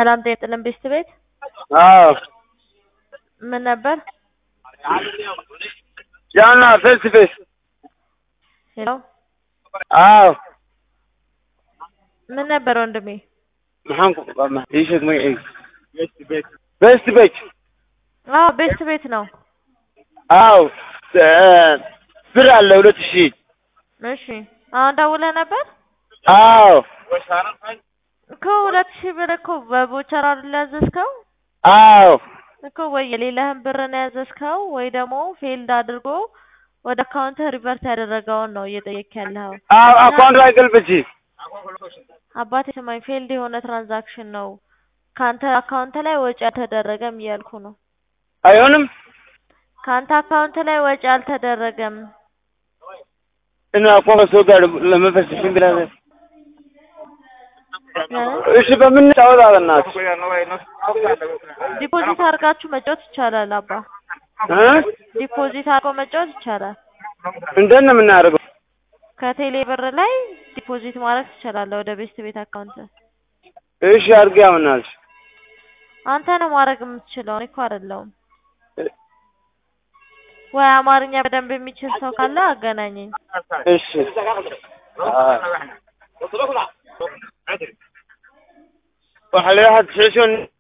ሰላም ጤና ይስጥልን ቤስት ቤት አዎ ምን ነበር? ጃና ፌስ ፌስ ሄሎ አዎ ምን ነበር ወንድሜ? maxaan ku qabaa ii sheeg magaciisa best bet አዎ ቤስት ቤት ነው። አዎ ብር አለ ሁለት ሺህ እሺ አሁን ደውለህ ነበር አዎ እኮ ሁለት ሺህ ብር እኮ በቦቸር አይደል ያዘዝከው? አዎ እኮ ወይ የሌለህን ብር ነው ያዘዝከው ወይ ደግሞ ፌልድ አድርጎ ወደ አካውንት ሪቨርት ያደረገውን ነው እየጠየቅ ያለኸው። አዎ አካውንት ላይ ገልብጪ አባቴ ስማኝ፣ ፌልድ የሆነ ትራንዛክሽን ነው ከአንተ አካውንት ላይ ወጪ አልተደረገም እያልኩ ነው። አይሆንም ከአንተ አካውንት ላይ ወጪ አልተደረገም። እና እኮ ከሰው ጋር ለመፈሰሽ ብለህ እሺ በምን ጫወታ በእናትህ ዲፖዚት አድርጋችሁ መጫወት ይቻላል አባ። እ ዲፖዚት አድርጎ መጫወት ይቻላል። እንዴት ነው የምናደርገው? ከቴሌ ብር ላይ ዲፖዚት ማድረግ ትችላለህ ወደ ቤስት ቤት አካውንት። እሺ አድርጌ ያምናልሽ አንተ ነው ማድረግ የምትችለው፣ እኔ እኮ አይደለሁም። ወይ አማርኛ በደንብ የሚችል ሰው ካለ አገናኘኝ። እሺ waxa la yidhaha tisciishan